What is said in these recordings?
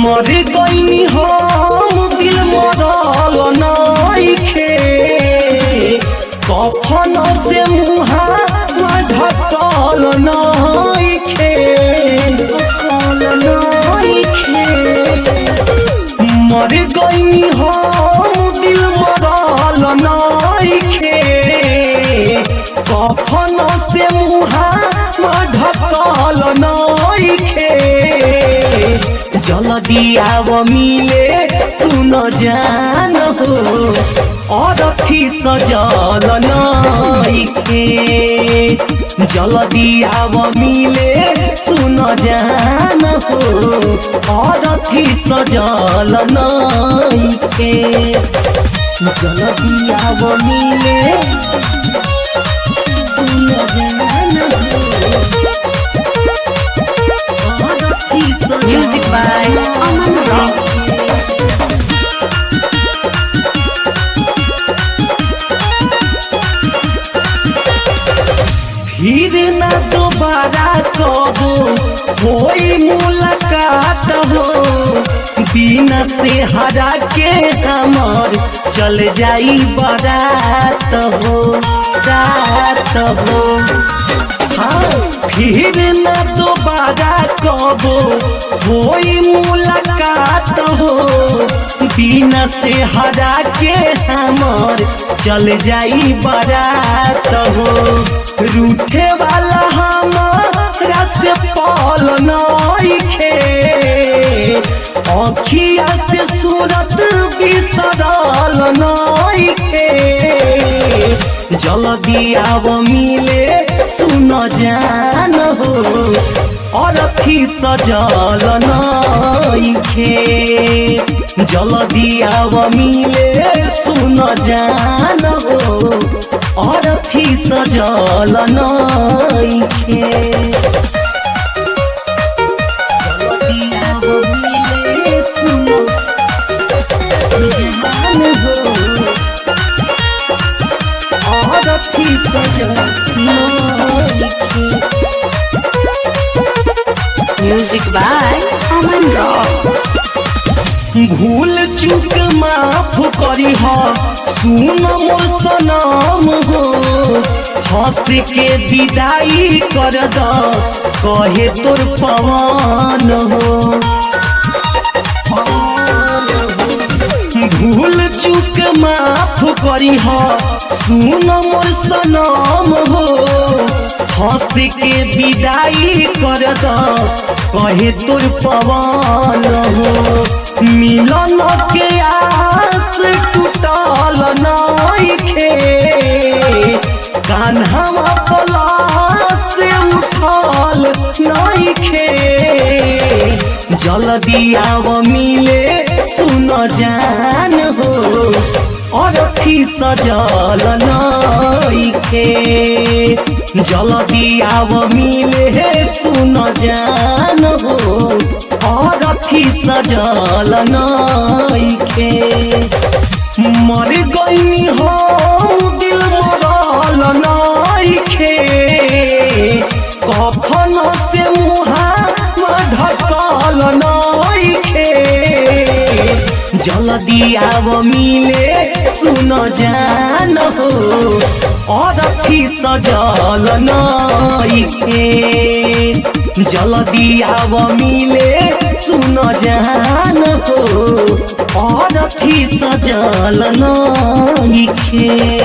मर गईनी हम दिल मरल नइखे कफन से मुहा ढकल नइखे ढकल नइखे मर गईनी हम दिल मरल नइखे कफन से मुहा ढकल नइखे जल्दी आव मिले सुन जान हो अरथी सजल नइखे जल्दी आव मिले सुन जान हो अरथी सजल नइखे जल्दी आव मिले सुन जान हो अरथी सजल Music by Aman Rock. फिर न दोबारा कबो होई मुलाकात हो बिना से हरा के हमर चल जाई बारात हो रात हो हाँ फिर न दोबारा कबो होई मुलाकात हो बिना से हरा के हमर चल जाई बारात हो रूठे वाला हमारा से पल नइखे अखिया से सूरत बिसरल नइखे जल्दी आव मिले सुन जान हो अरथी सजल नइखे जल्दी आव मिले सुन जान हो अरथी सजल नइखे जल्दी आव मिले सुन जान हो अरथी सजल नइखे Music by Aman Rock. भूल चूक माफ करी हो सुन मोर सनम हो हंस के विदाई कर द कहे तोर पवन हो भूल चूक माफ करी हो सुन मोर सनम हो हंस के विदाई कर द कहे तोर पवन हो मिलन के आस टूटल नइखे कान्हा पलास उठल नइखे जल्दी आव मिले सुन जान हो अरथी सजल नइखे जल्दी आव मिले सुन जान हो अरथी सजल नइखे मर गईनी हो दिल मरल नइखे कफन से मुहा ढकल नइखे जल्दी आव मिले सुन जान हो अरथी सजल नइखे जल्दी आव मिले सुन जान हो अरथी सजल नइखे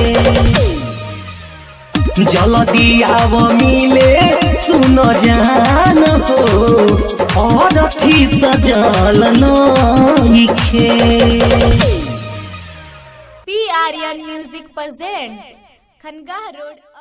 जल्दी आव मिले सुन जान हो अरथी सजल नइखे P Aryan music present Khangah road